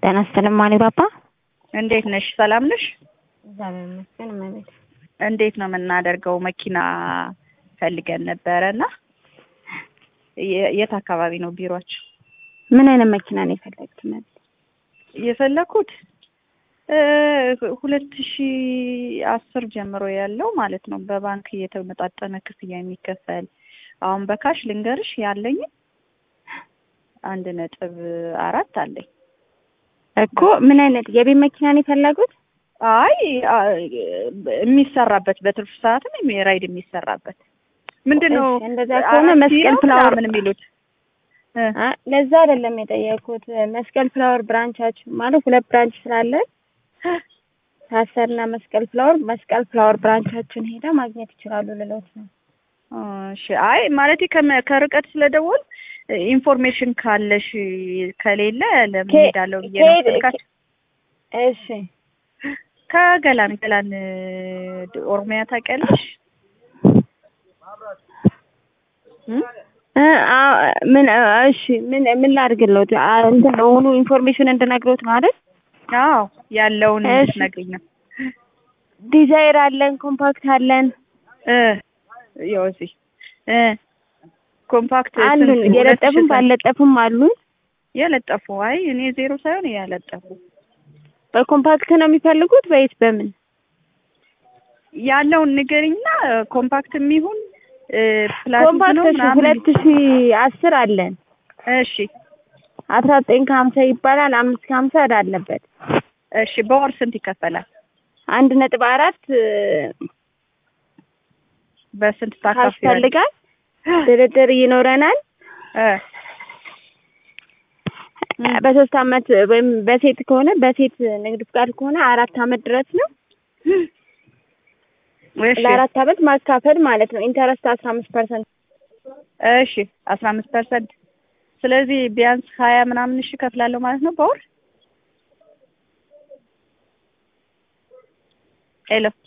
ጤና ይስጥልኝ ማሊባባ። እንዴት ነሽ? ሰላም ነሽ? እግዚአብሔር ይመስገን እመቤት። እንዴት ነው የምናደርገው? መኪና ፈልገን ነበረ እና የ- የት አካባቢ ነው ቢሮአችሁ? ምን አይነት መኪና ነው የፈለግት? እመቤት የፈለኩት ሁለት ሺ አስር ጀምሮ ያለው ማለት ነው በባንክ እየተመጣጠነ ክፍያ የሚከፈል አሁን በካሽ ልንገርሽ ያለኝ አንድ ነጥብ አራት አለኝ። እኮ ምን አይነት የቤት መኪና ነው የፈለጉት? አይ አ- የሚሰራበት በትርፍ ሰዓትም ራይድ የሚሰራበት ምንድን ነው? እሺ፣ እንደዛ ከሆነ አራት መስቀል ኪሎ ፍላወር ምናምን የሚሉት እ አ ለዛ አይደለም የጠየኩት። መስቀል ፍላወር ብራንቻችሁ ማለት ሁለት ብራንች ስላለን ታሰርና መስቀል ፍላወር መስቀል ፍላወር ብራንቻችን ሄዳ ማግኘት ይችላሉ ልሎት ነው። እሺ አይ ማለት ከርቀት ስለደወል ኢንፎርሜሽን ካለሽ ከሌለ ለምን ከ- ሄዳለሁ ብዬ ነው ከሄድ- ስልካችሁ እሺ ከገላን ገላን ኦሮሚያ ታውቂያለሽ? እም? እ አ- ምን እሺ ምን ምን ላድርግልዎት? አ እንትን ሙሉ ኢንፎርሜሽን እንድነግሮት ነው አይደል? አዎ ያለውን እሺ። እንድትነግሪኝ ነው። ዲዛይር አለን፣ ኮምፓክት አለን እ ያው እዚህ እ ኮምፓክት ስንት? አሉን። ሁለት ሺህ የለጠፉም ስንት? ባልለጠፉም አሉን። የለጠፉ አይ እኔ ዜሮ ሳይሆን ያለጠፉ በኮምፓክት ነው የሚፈልጉት ወይስ በምን? ያለውን ንገሪኝና ኮምፓክት የሚሆን ፕላቲክ ኮምፓክት ነው እሺ ምናምን ሁለት ሺ አስር አለን። እሺ አስራ ዘጠኝ ከሀምሳ ይባላል። አምስት ከሀምሳ እዳ አለበት። እሺ በወር ስንት ይከፈላል? አንድ ነጥብ አራት በስንት ካሽ ታካፍያለሽ? ፈልጋል። ድርድር ይኖረናል። እ በሶስት አመት ወይም በሴት ከሆነ በሴት ንግድ ፍቃድ ከሆነ አራት አመት ድረስ ነው። እሺ ለአራት አመት ማካፈል ማለት ነው። ኢንተረስት አስራ አምስት ፐርሰንት እሺ አስራ አምስት ፐርሰንት ስለዚህ ቢያንስ ሀያ ምናምን እሺ እከፍላለሁ ማለት ነው በወር ሄሎ